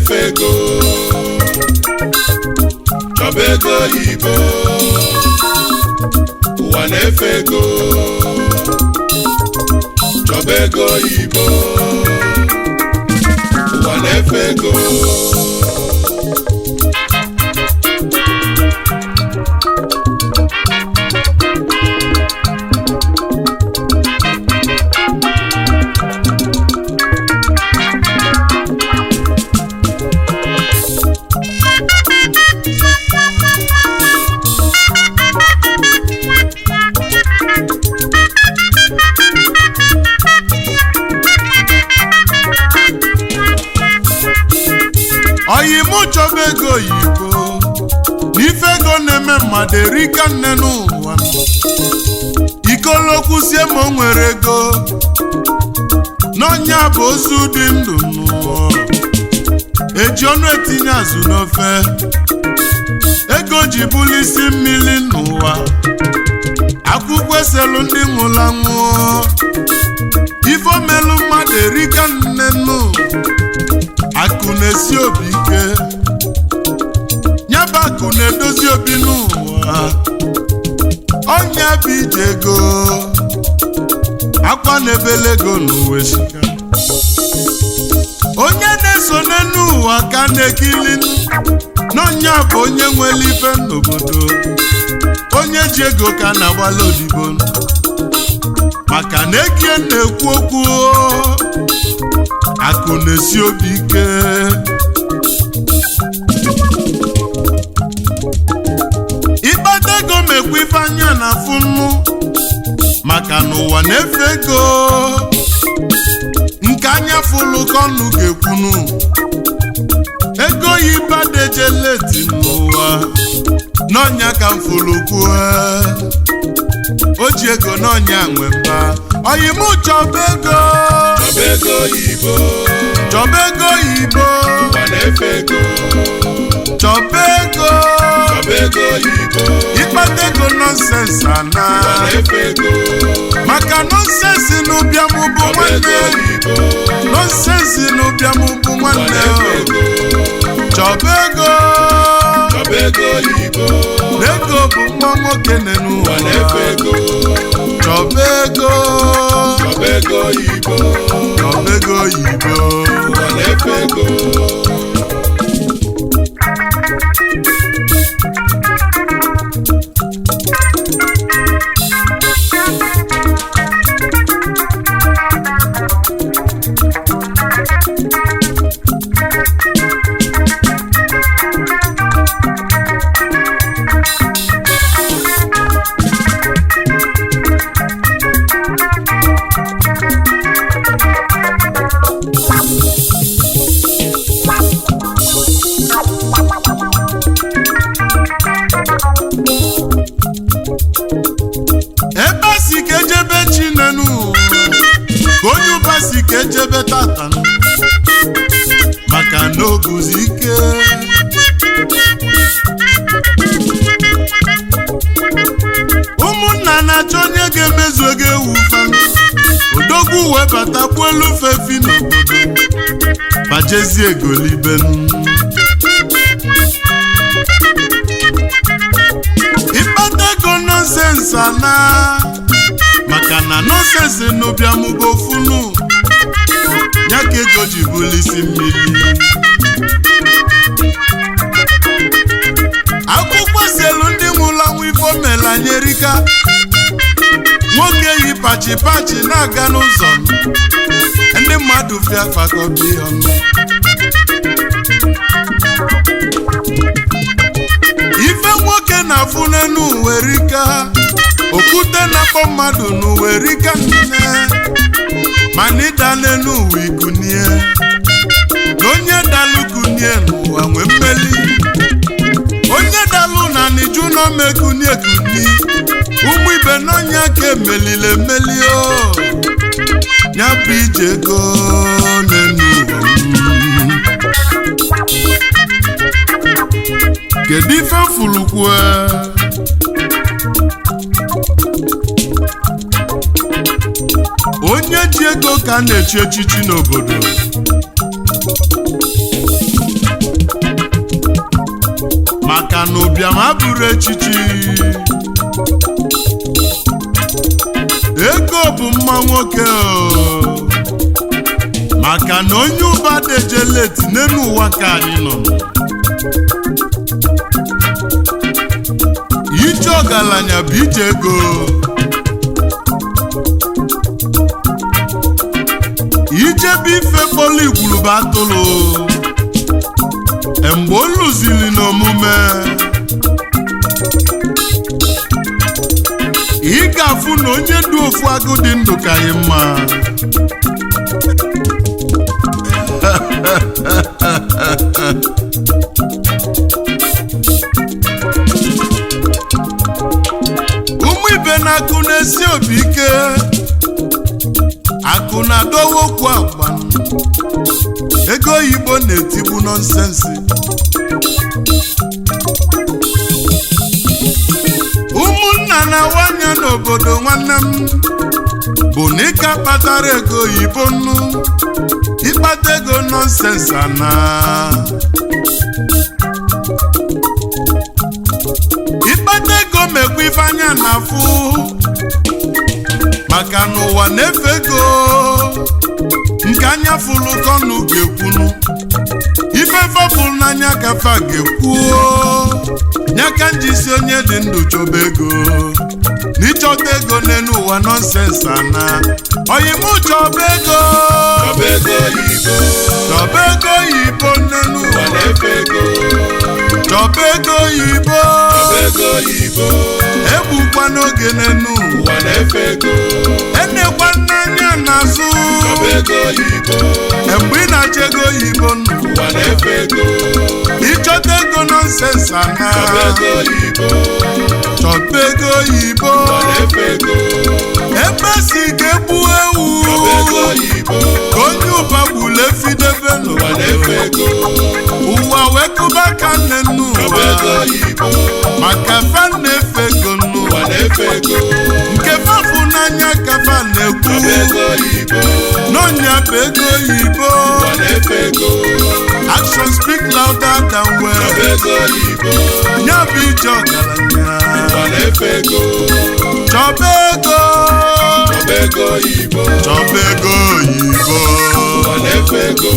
na-efe ego chọba ego oyibo ụwa na-efe ego chọba ego oyibo ụwa na-efe ego oyimụ chọba ego oyibo n'ife ego na-eme mmadụ erika nne n'ụwa ikolokwusie ma o nwere ego n'ọnya bụ ozu dị ndụ n'ụwa eji ọnụ etinye azụ n'ofe ego ji bụlụ isi mmiri n'ụwa akwụkwọ eselu ndị nwụrụ anwụ ifomelu mmadụ erika nne n'ụwa akụ na-esi obi ike nyaba akụ na-edozi obi n'ụwa ọnya bụ ije ego akwa na-ebele ego n'ụwa esika onye na-eso n'ụwa ka na-ekili n'ọnya bụ onye nwere ife n'obodo onye ji ego ka na-agbala odibo maka na ekie na-ekwu okwu akụ na-esi obi ike ịkpata ego mekwa ife anya na afụ nnu maka na ụwa na-efe ego nke anya fụlụ ka ọnụ ga-ekwunu ego yi badejeleti n'ụwa n'ọnya ka m fụlụ kwuo o ji ego n'ọnya nwe mba oyimụ chọba ego chọba ego oyibo chọba ego oyibo ụwa na-efe ego chọba ego chọba ego oyibo ịkpata ego nọnsensị ana ụwa na-efe ego maka nọnsensị n'ụbịam bụ chọba ego nwanne oyibo nọnsensị n'ụbịam bụ ụwa nwanne na-efe ego chọba ego chọba ego oyibo na ego bụ nwa nwoke nne ụwa na-efe n'ụwa ego chọba ego chọba ego oyibo chọba ego oyibo ụwa na-efe ego ebe a si ka ejebe chinenu ka onye ụba si ka ejebe tata maka na oguzi ike ụmụnna na-achọ onye ga-emezu ego ewu fa odogwu wee batakwu elu fefi n'obodo bajezie egolibenu ịkpata ego nọnsensị ana maka na nọnsensị n'ụbịamụba ofunu ya ka ego ji bụlụ isi mmiri akwụkwọ selu ndị nwụrụ anwụ ifo mela nyerika nwoke yi pachi pachi na-aga n'ụzọ ndị mmadụ fịa fakọbi ọnụ ife nwoke na-afụ n'enu werika okwute na-akpọ mmadụ n'uwerika nne mana ịda n'enu ụwa ikunie na onye dalụ kunie n'ụwa nwee mmeli onye dalụ na niju n'omekunie kuni ụmụ ibe n'ọnya ka emelile emeli o ya bụ ije ego n'enu ụwa m. kedu ife fulukwue onye ji ego ka a na-echi echichi n'obodo ụbịam abụrụ echichi ego bụ mma nwoke o maka na onye ụba dejeleti n'elu ụwa ka anyị nọ ije ọgaranya bụ ije ego ijebe ife kpọlụ igwurube atụrụ mgbe o lụziri n'omume ị ga-afụ na onye dị ofu agụ dị ndụ ka anyị mma ụmụ ibe na-akụ na-esi obi ike akụ na-adọwa okwu agba ego oyibo na-etigbu nọnsensi ụmụnna na-awanye n'obodo nwanne m bụ na ịka kpatara ego oyibo nnu ịkpata ego nọnsensi ana ịkpata ego mekwa ife anya na-afụ maka n'ụwa na-efe ego nke anya fụlụ kọnụ ga-ekwunu ife fọfụrụ n'anya kafa ga-ekwuo nyaka njisi onye dị ndụ chọba ego n'ịchọta ego n'elu ụwa nọnsens ana oyimụ chọba ego Chọba ego oyibo, chọba ego oyibo n'elu ụwa ụwa na-efe ego. chọba ego oyibo Chọba ego oyibo, egbukwa n'oge n'elu ụwa ụwa na-efe ego. enekwa n'anya n'azụ Chọba ego oyibo, mgbe ị na-achọ ego oyibo nụ ụwa na-efe ego. ịchọta ego nọnsens ana Chọba ego oyibo, chọba ego oyibo ụwa na-efe ego. ebe si ga-egbu ewu Chọba ego oyibo, ka onye ụba gburu efidebe ụwa na-efe n'ụwa ego. ụwa wee kụba ka nne nnu Chọba ụwa ego oyibo, maka fa na-efe ego nnu ụwa na-efe ego. nke fafụ n'anya ka fa na-ekwu Chọba ego oyibo, n'ọnya bụ ego oyibo ụwa na-efe ego. action speak louder than Chọba words ego oyibo, ya bụ ije ọgaranya ụwa na-efe ego. chọba ego Chọba ego oyibo, chọba ego oyibo ụwa na-efe ego.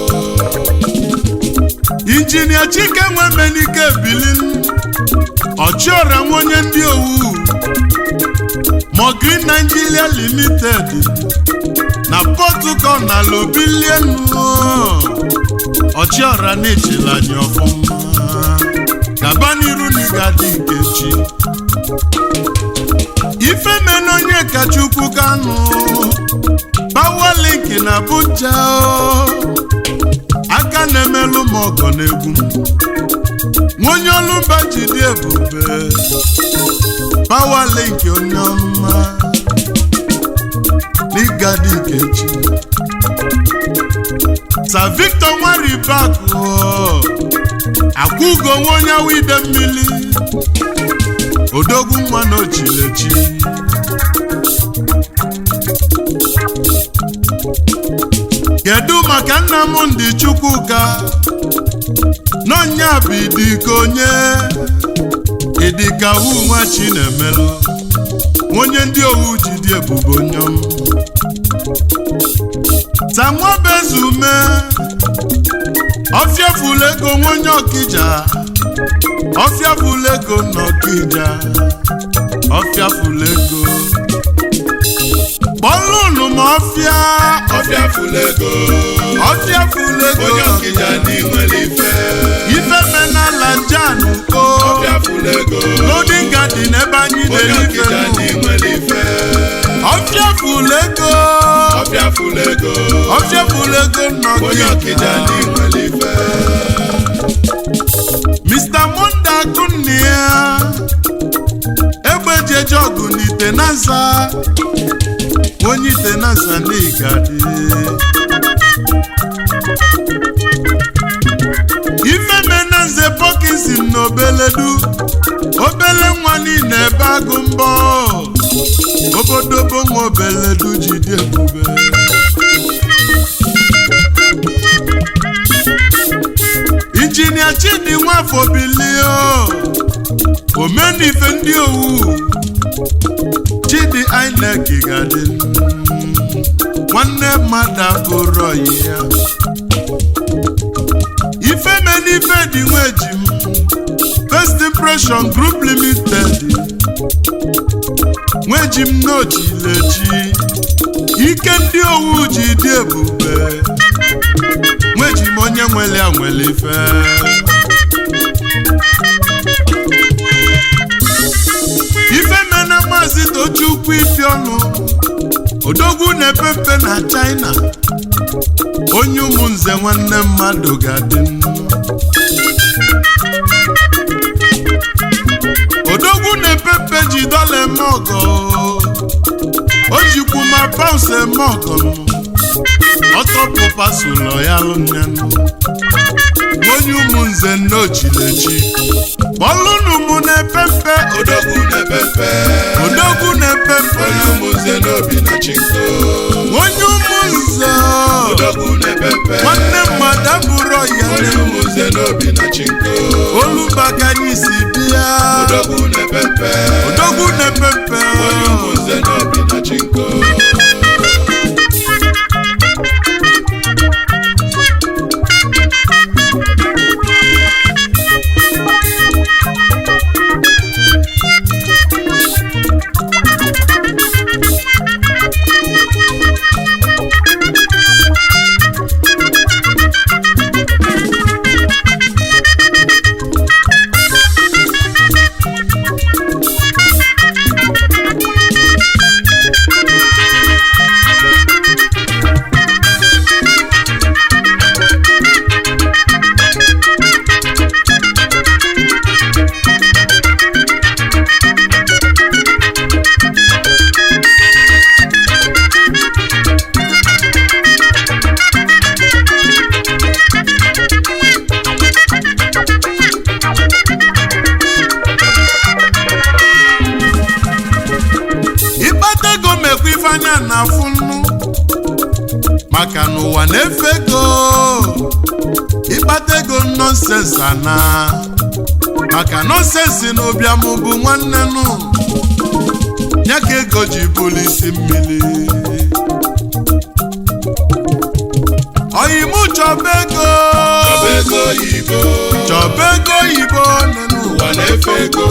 injinia chike nwemenike bilin ọchịọra nwe onye ndị owu mogrin nigeria limited na pọtukọ na lobilienu ọchịọra na-echela anyị ọfụma gaba n'iru na ịga dị nkechi ifemena onye kachukwu kanụ pawalink na abuja o. aka na-emelụ m ọgọ n'egwu m onye ọlụmba ji dị ebube pawalink onye ọma n'ịgadị nkechi sa victor nwaribakụ akwụgo nwa onye awa ide mmiri odogwu nwa na ochilechi kedu maka nnamdị chukwuka n'ọnya bụ idika onye idika wu nwa chinemelụ onye ndị owu ji dị ebube onyom tanwabezume ọfịafụlụ ego nwenye ọkija ọfịafụlụ ego n'ọkija ọfịafụlụ ego kpọlụnụ ma ọfịa Ọfịa fulego, ọfịafụlụ ego onye ọkịja n'inwere ife. ife menala jan o Ọfịa fulego, loading garden ebe anyị onye na-eri ife ọkịja nụ. n'inwere ife. ọfịafụlụ ego Ọfịa fulego, ọfịafụlụ ego onye ọkịja nnọkịja n'inwere ife. Mr. Monda Akunni ya egbejeje ọgụ n'ite nasa onye ite nasa n'igadi ifemena nze pọkinsin na obeledu obele nwa niile ebe agụ mbọ obodobo nwa obeledu ji dị ebube injinia chidi nwafọ bilio omenife ndị owu chidi inec ga-adị nwanne mmadụ abụrụ ọyị ya ifemenife dị nweji m first impression group limited nweji m n'ojileji ike ndị owu ji dị ebube nweji m onye nwere ya nwere ife ifemena maazị tochukwu ifi ọnụ odogwu na-epe mpe na china onye ụmụnze nwanne mmadụ ga-adị odogwu na-epe mpe ji dọla eme ọgọ o jikwu ma paụns eme ọgọ ọtọpụpa sụlọ ya lụnyanụ onye ụmụnze nnochilechi bọlụnụ mụ na-epe mpe odogwu na-epe mpe odogwu na-epe mpe onye ụmụnze n'obi na chinko onye ụmụnze odogwu na-epe mpe nwanne mmadụ abụrụ ya onye ụmụnze n'obi na chinko olubaka anyị si bịa odogwu na-epe mpe odogwu na-epe mpe onye ụmụnze n'obi na chinko ịkpata ego mekwa ife anya na-afụ nnu maka n'ụwa na-efe ego ịkpata ego nọnsensị ana maka nọnsensị na ụbịam bụ nwanne nụ ya ka ego ji bụrụ isi mmiri oyimụ chọba ego ọba ego oyibo chọba ego oyibo nenu ụwa na-efe ego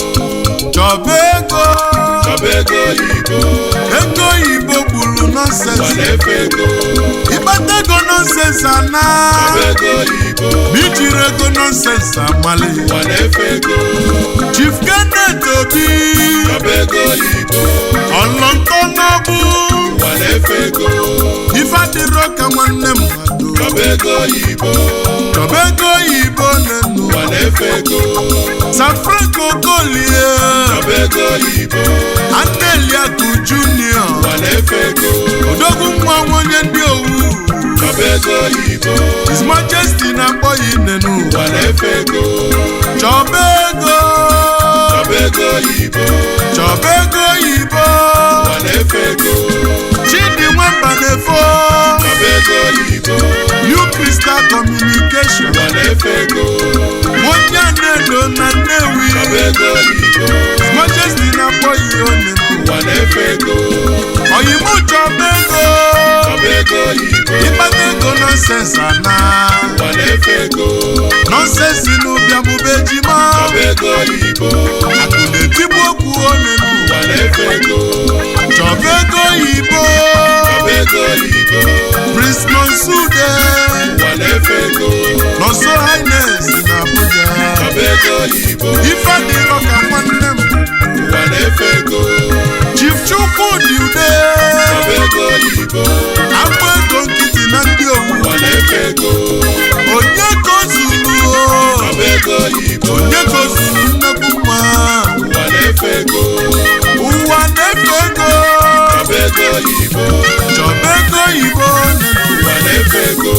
chọba ego ọba ego oyibo ego oyibo gburu ụwa nọnsensị na-efe ego ịkpata ego nọnsensị ana ọba ego oyibo ma ijiri ego nọnsensị amali ụwa na-efe ego chief kenneth obi ọba ego oyibo ọlọntọ n'ọbụ ụwa na-efe ego ife adịrọ ka nwanne mmadụ ọba ego oyibo chọba ego oyibo nenu ụwa na-efe ego san franco golie ọba ego oyibo aneliaku junior ụwa na-efe ego odogwu nwa onye ndị owu ọba ego oyibo his majesty na-akpọ ya inenu ụwa na-efe ego chọba ego ọba ego oyibo chọba ego oyibo ụwa na-efe ego chidi nwamba na-efo ọba ego oyibo new crystal communication ụwa na-efe ego onye na-edo na nnewi ọba ego oyibo his majesty na-akpọ ya onenu ụwa na-efe ego oyibo chọba ego ọba ego oyibo ịkpata ego nọnsensị ana ụwa na-efe ego nọnsensị n'ụbịamụba ejima ọba ego oyibo akụ na-etigbu okwu onenu ụwa na-efe ego chọba ego oyibo ọba ego oyibo prince nonsude ụwa na-efe ego nọnso highness na abuja ọba ego oyibo ife adịrọ ka nwanne m ụwa na-efe ego chief chukwudi ude ọba ego oyibo agba ego nkịtị na ndị owu ụwa na-efe ego onye ka o zuru ọba ego oyibo onye ka o zuru nnekwu nwa ụwa na-efe ego ụwa na-efe ego ọba ego oyibo chọba ego oyibo ụwa na-efe ego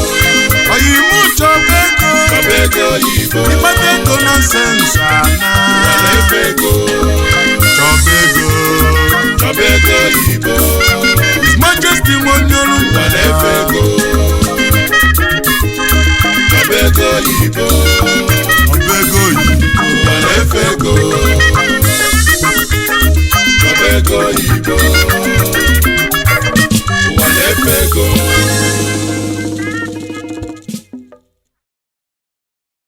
oyimu chọba ego ọba ego oyibo ịkpata ego nọnsensị ana ụwa na-efe ego chọba ego ọba ego oyibo his majesty nwonyolu ụwa na-efe ego ọba ego oyibo ọba ego oyibo ụwa na-efe ego ego oyibo ụwa na-efe ego